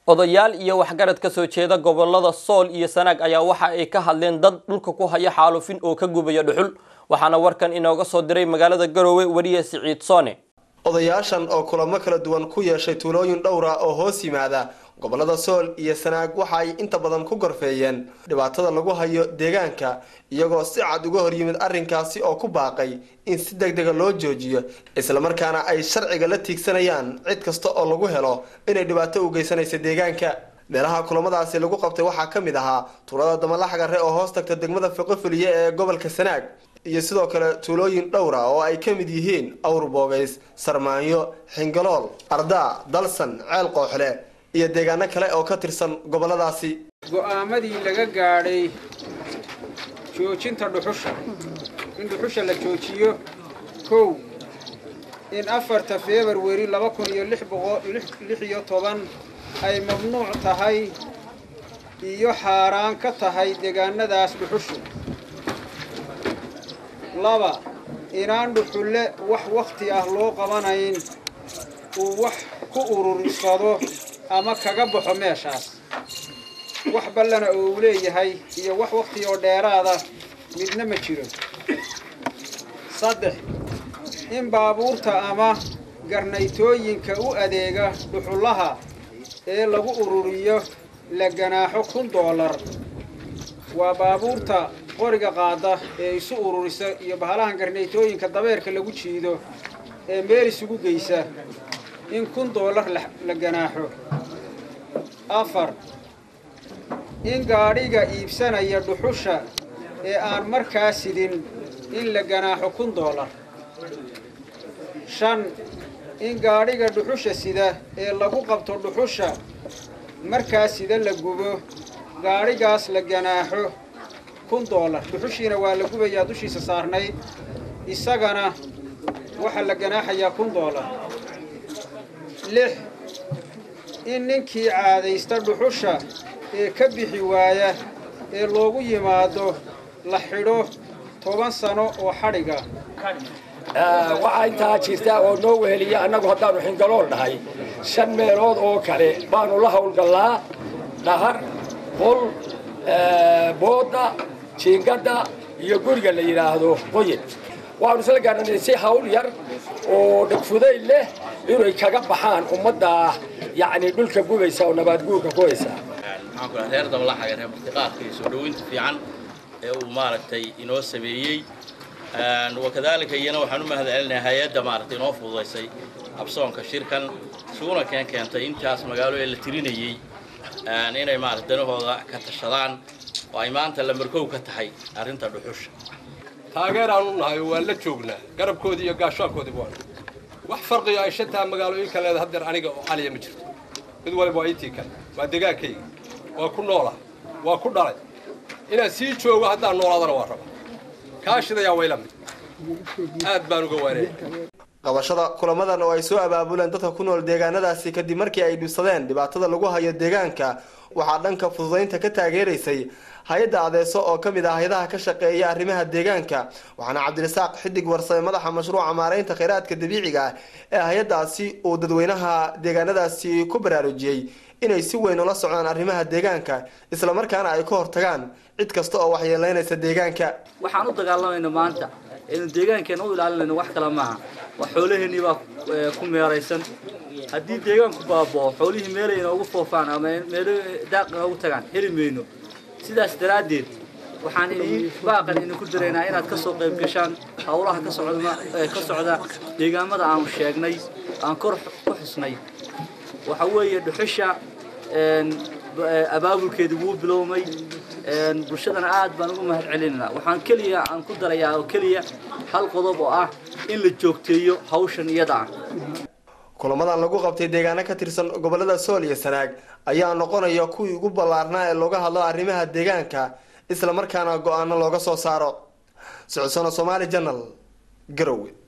odayaal iyo waxgarad ka soo jeeda gobolada sool iyo sanaag ayaa waxa ay ka hadleen dad dhulka ku haya xaalufin oo ka gubaya dhuxul waxaana warkan inooga soo diray magaalada garoowe weriye siciid soone odayaashan oo kulamo kala duwan ku yeeshay tuulooyin dhowra oo hoos yimaada gobolada sool iyo sanaag waxa ay inta badan ku gorfeeyeen dhibaatada lagu hayo deegaanka iyagoo si cad uga hor yimid arrinkaasi oo ku baaqay in si deg dega loo joojiyo islamarkaana ay sharciga la tiigsanayaan cid kasta oo lagu helo inay dhibaato u geysanaysa deegaanka meelaha kulamadaasi lagu qabtay waxaa ka mid ahaa tuulada damalaxgare oo hoos tagta degmada fiqofiliye ee gobolka sanaag iyo sidoo kale tuulooyin dhowra oo ay ka mid yihiin awr boogays sarmaanyo xingalool ardaa dalsan ceel qooxle iyo deegaano kale oo ka tirsan goboladaasi go'aamadii laga gaadhay joojinta dhuxusha in dhuxusha la joojiyo kow in afarta februari laba kun iyo lix boqolix iyo toban ay mamnuuc tahay iyo xaaraan ka tahay deegaanadaas dhuxushu laba inaan dhuxulle wax wakhti ah loo qabanayn uu wax ku urursado ama kaga baxo meeshaas wax ballana oo uu leeyahay iyo wax wakhti oo dheeraada midna ma jiro saddex in baabuurta ama garnaytooyinka u adeega dhuxullaha ee lagu ururiyo la ganaaxo kun doolar waa baabuurta qoriga qaada ee isu ururisa iyo bahalahan garnaytooyinka dabeerka lagu jiido ee meel isugu geysa in kun doolar la ganaaxo afar in gaadhiga iibsanaya dhuxusha ee aan markaa sidin in la ganaaxo kun doolar shan in gaadhiga dhuxusha sida ee lagu qabto dhuxusha markaa sida la gubo gaadhigaas la ganaaxo kun doolar dhuxushiina waa la gubayaa dushiisa saarnayd isagana waxaa la ganaaxayaa kun doolar lix in ninkii caadaysta dhuxusha ee ka bixi waaya ee loogu yimaado la xidho toban sano oo xadhiga waxaa intaa jirta oo noo weheliya annagu haddaannu xingalool dhahay shan meelood oo kale baanu la howlgallaa dhahar qol boodda jiingadda iyo guriga la yidhaahdo qoyin waxaanu isla gaarnay si hawl yar oo dhegfuday leh inay kaga baxaan ummadda yacni dhulka gubaysa oo nabaad guurka ku haysa maxaan ku reer dabalaxaga reer martiqaadka iyo soo dhoweynta fiican ee uu maaragtay inoo sameeyey wakadaalika iyana waxaan u mahad celinayaa hay-adda maaragtay inoo fududaysay absoonka shirkan isuguna keen keentay intaas magaalo ee la tirinayey inay maarata danahooda ka tashadaan oo ay maanta lamarkow ka tahay arrinta dhuxusha taageeraan u nahay waan la joognaa garabkoodii iyo gaashaankoodii waan wax farqiga ay shantaa magaalooyinka leeda haddeer aniga oo caliya ma jirto mid waliba waa intii kale waa degaankayga waa ku noola waa ku dhalay inaan sii joogo haddaan noolaadana waa raba kaashidayaa wayla mid aad baan uga waanaya qabashada kulamadan oo ay soo abaabuleen dadka ku nool deegaanadaasi kadib markii ay dhibsadeen dhibaatada lagu hayo deegaanka waxaa dhanka fududaynta ka taageeraysay hay-adda adeeso oo ka mid ah hay-adaha ka shaqeeya arrimaha deegaanka waxaana cabdirasaaq xidig warsame madaxa mashruuca maaraynta kheyraadka dabiiciga ah ee hay-addaasi uu dadweynaha deegaanadaasi ku baraarujiyey inay si weyn ula socdaan arrimaha deegaanka islamarkaana ay ka hortagaan cid kasta oo waxyeeleynaysa deegaanka waxaan u dagaalamayna maanta aynu deegaankeena u ilaalinayno wax kale maaha wax xoolaheennii baa ku meeraysan haddii deegaanku baaboo xoolihii meelay inoogu foofaan ama meelo daaq inoogu tagaan heli mayno sidaas daraaddeed waxaan idin baaqan idinku diraynaa inaad ka soo qayb gashaan howlaha ka socda ka socda deegaamada aanu sheegnay aan kor ku xusnay waxa weeye dhuxusha abaabulkeedii wuu bilowmay bulshadana aad baan ugu mahad celinaynaa waxaan keliya aan ku darayaa oo keliya hal qodob oo ah in la joogteeyo hawshan iyada ah kulamadan lagu qabtay deegaano ka tirsan gobolada sool iyo sanaag ayaa noqonaya kuwii ugu ballaarnaa ee looga hadlo arrimaha deegaanka islamarkaana go-aano looga soo saaro socodsano somaali janal garowe